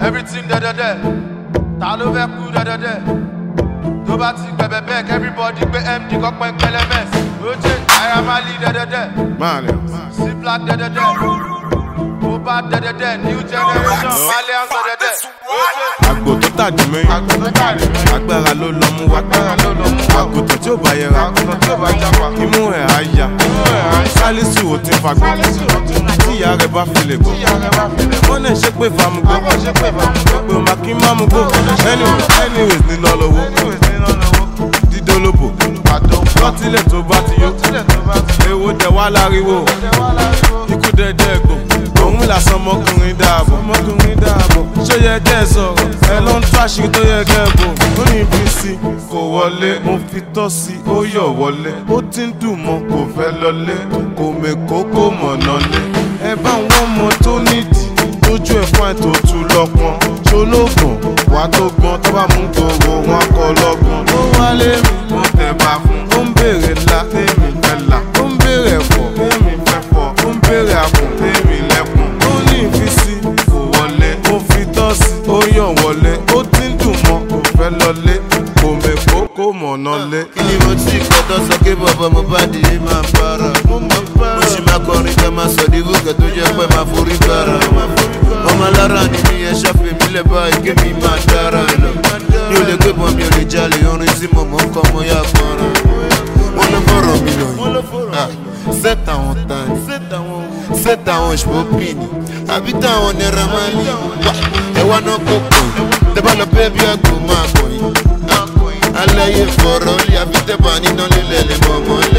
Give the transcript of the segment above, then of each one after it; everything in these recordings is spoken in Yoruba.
everything dẹ́dẹ́dẹ́ ta ló fẹ́ kú dẹ́dẹ́dẹ́ tó bá ti gbẹ̀bẹ̀ bẹ́ẹ̀ everybody gbé md kọ́pẹ́ pẹlẹmẹs oje naira mali dẹ́dẹ́dẹ́ Malians. c black dẹ́dẹ́dẹ́ moba dẹ́dẹ́dẹ́ new generation malians dẹ́dẹ́dẹ́ oje. Àgbò tó tàjú mẹ́yìn. Agbára ló lọ mú wá. Àgùntàn tí ò bá yẹra. Imú ẹ̀ á ya. Sálísù ò ti fagbó. Tí ìyá rẹ̀ bá fi lè gbó. Wọ́n náà ṣe pé famugbó. Pé o máa kí má mú gbó. Anyway, anyways ní lọ lọ́wọ́. Dídólóbò. Lọ́tílẹ̀ tó bá ti yó. Èwo dẹ̀ wá láriwo. Ikú dẹ̀dẹ̀ gbò. Òun làsán ọmọkùnrin dáàbò. Ọmọkùnrin dáàbò. Ṣé yẹ kẹ́ ẹ sọ̀rọ̀? Ẹ ló ń tó àṣírí tó yẹ kẹ́ ẹ bò. Ó ní ibi sí kò wọlé. Mo fi tọ́ sí ó yọ̀ wọlé. Ó ti ń dùn mọ́ kò fẹ́ lọlé. Kò mèkó kò mọ̀nà lé. Ẹ bá wọn mọ tó nídìí. Lójú ẹ̀ fún àìtó tu lọ́pọ̀n. Ṣolóògùn wà tó gbọ́n tó bá mú gbogbo wọn kọ lọ́gbọ̀n. Ó wálé mi. Mo tẹ̀ bá fún. Ó ń béèrè ńlá. Tèmi fẹ́ là. Ó ń béèrè ẹ̀fọ́. Tèmi fẹ́ fọ́. Ó ń béèrè àpò. Tèmi lẹ́kùn. Ó ní ìfisí. Kò wọlé. Ó fi tọ́sí. Ó yàn wọlé. Ó ti ń dùn mọ́. Kò fẹ́ lọlé. Kò mèkó kò mọ̀nà lé. kí ni mo ti kọ́tọ́ sọ pé bàbá mo bá di yìí máa para. mo sì máa kọrin ká máa sọ di gòkè tó jẹ́ pé máa forí gbára. ọmọ alára ni mi yẹn ṣàfihàn mi lẹ̀ báyìí kí mi máa dára lọ. mi ò lè gbé bọ́n mi ò lè jalè orin tí mo mọ̀ ń kọ́ mo yá fọ́nrán. wọ́n ló fọ̀rọ̀ mi lọ yìí. set àwọn tani set àwọn ìṣòpìnì àbí táwọn naira máa lè wá ẹwà náà kó pọ̀ tẹ́ bá lọ bẹ́ẹ̀ bí àgbò máa kọ̀ yìí aláyé fọ̀rọ̀ lé àbí tẹ́ bá níná lílẹ̀ lè mọ̀ mọ́lẹ̀.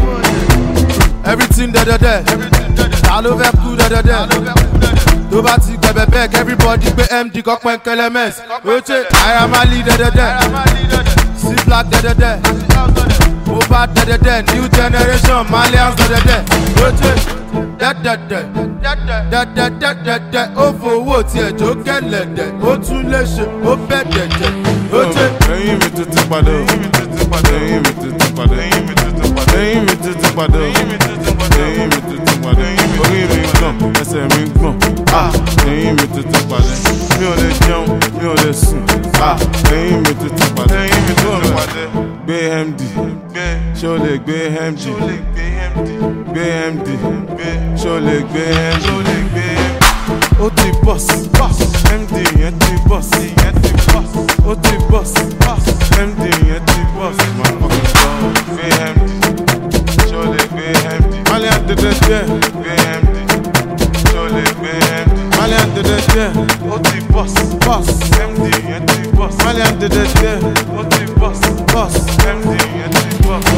everything dẹ́dẹ́dẹ́ ta ló fẹ́ kú dẹ́dẹ́dẹ́ tó bá ti gbẹ̀bẹ̀ bẹ́ẹ̀ everybody gbé md kọ́pẹ́ kẹlẹ́mẹ́s oje naira mali dẹ́dẹ́dẹ́ c black dẹ́dẹ́dẹ́ moba dẹ́dẹ́dẹ́ new generation malians dẹ́dẹ́dẹ́ oje dẹ́dẹ́dẹ́ dẹ́dẹ́dẹ́dẹ́dẹ́ ó fowó tiẹ̀ jó kẹlẹ̀dẹ́ ó tún lè ṣe ó bẹ́ dẹ̀dẹ́ oje. Ẹyin mi tuntun padà o. Ẹyin mi tuntun padà. Ẹyin mi tuntun padà. Ẹyin mi tuntun padà. Ẹyin mi tuntun padà. Ẹyin mi tuntun padà. Ẹyin mi tuntun padà. Orí mi gbọ̀n, ẹsẹ̀ mi gbọ̀n. Ah! Ẹyin mi tuntun padà. Mi ò lè jẹun, mi ò lè sùn. Ah! Ẹyin mi tuntun padà. Ẹyin mi tuntun padà. Gbé MD. Ṣé o lè gbé MD? Gbé MD. Ṣé o lè gbé MD? Ó ti bọ́s. MD yẹn ti bọ́s. Ó ti bọ́s. MD yẹn ti bọ́s. Motherfucking God. Gbé MD. Ṣé o lè gbé MD? Malian dẹ́dẹ́dẹ́. Gbé MD. Ṣé o lè gbé MD? Malian dẹ́dẹ́dẹ́. Ó ti bọ́s. Bọ́s. MD yẹn ti bọ́s. Malian dẹ́dẹ́dẹ́. Ó ti bọ́s. Bọ́s. MD yẹn ti bọ́s.